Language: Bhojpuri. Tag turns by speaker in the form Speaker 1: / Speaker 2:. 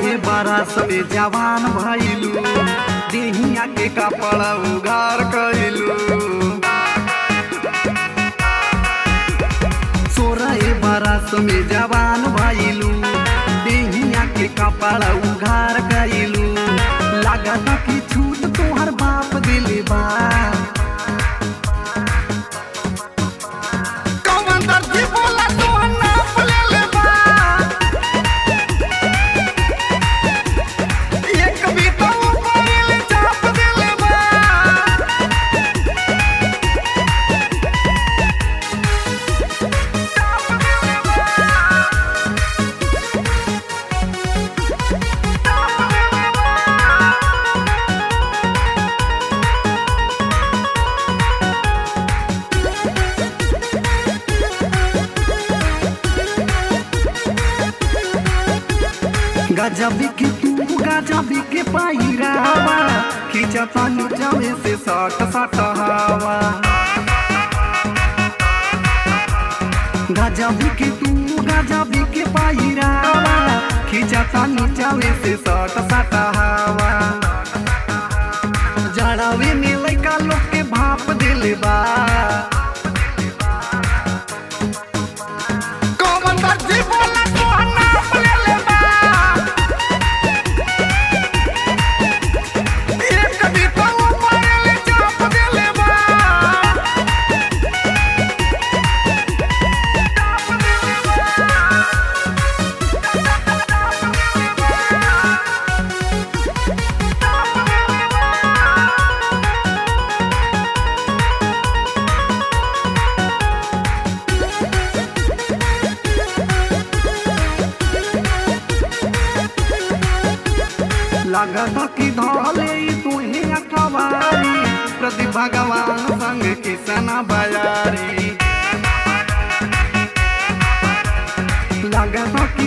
Speaker 1: बरस में जवान भइलू देहिया के कपड़ा उघार कइलू सोरह बरस में जवान भइलू देहिया के कपड़ा उघार कइलू लागत कि छूट तोहर बाप दिले बा कौन दर्जी बोला तोहर नाप लेले बा एक बीता ऊपर चाप देले बा गजबी के तू गजबी के पायरावा खींचता नीचवे से सट सट हवा गजबी के तू गजबी के पायरावा खींचता नीचवे से सट सट हवा जड़ावे में लइका लोग के भाप दिले बा कौन दर्जी बोला तोहर नाप लेले बा एक बीता ऊपर चाप देले बा लागत कि धले तुहे अखबारी प्रति भगवान संग किसन बजारी लागत